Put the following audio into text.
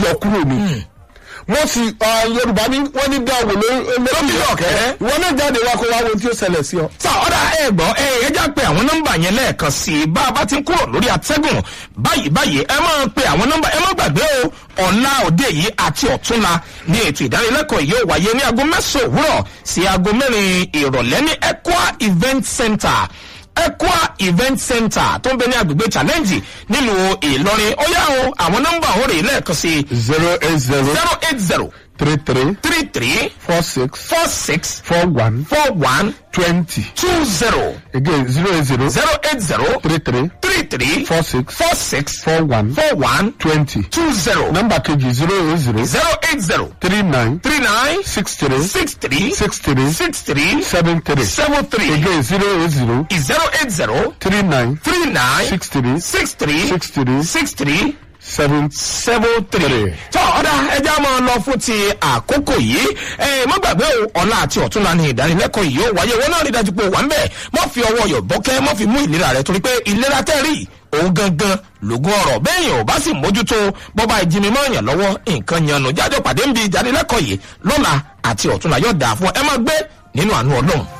lọ kúrò ni mo sì ah, yorùbá ní wọ́n ní dáwọ̀ lórí ọ̀kẹ́rẹ́. ìwọ náà jáde wá kó wá wo tí ó ṣẹlẹ̀ sí ọ. sá ọ̀dà ẹ gbọ́ ẹ ẹ já pé àwọn nọ́mbà yẹn lẹ́ẹ̀kan sí i bá a bá ti ń kúrò lórí atẹ́gùn báyìí báyìí ẹ máa pe àwọn nọ́mbà ẹ má gbàgbé o ọ̀la òde yìí àti ọ̀túnla ní ètò ìdánilẹ́kọ̀ọ́ yìí ó wáyé ní aago mẹ́sàn-án òwúrọ̀ sí aago mẹ́rin ìrọ̀lẹ́ ní equa event center equa event center tó ń bẹ ní agbègbè challenge nílùú ìlọrin ó yá o àwọn nọ́mbà òun rèé lẹ́ẹ̀kan sí i zero eight zero zero eight zero three three three three four six four six four one four one twenty two zero again zero eight zero zero eight zero three three three three four six four six four one four one twenty two zero nọ́mbà kejì zero eight zero zero eight zero three nine three nine six three six three six three six three seven three seven three again zero eight zero zero eight zero three nine three nine six three six three six three six three seven seven three. Three. tọ́ ọ̀dà ẹja máa lọ fún ti àkókò yìí ẹ má gbàgbé o ọ̀la àti ọ̀túnla ní ìdánilẹ́kọ̀ọ́ yìí ó wáyé wọn náà rí dájú pé ó wà ń bẹ̀ mọ́ fi ọwọ́ yọ̀ bọ́kẹ́ mọ́ fi mú ìlera rẹ̀ torí pé ìlera tẹ́ rí òun gangan lògùn ọ̀rọ̀ bẹ́ẹ̀yàn ò bá sì mójútó bọ́ba ìjìnmi mọ́ èèyàn lọ́wọ́ nǹkan yanu jájọ́ pàdé ń bi ìdánilẹ́kọ̀ọ́ yìí lọ́la àti ọ̀túnla yóò dáa fún ẹ má gbé nínú àánú ọlọ́run.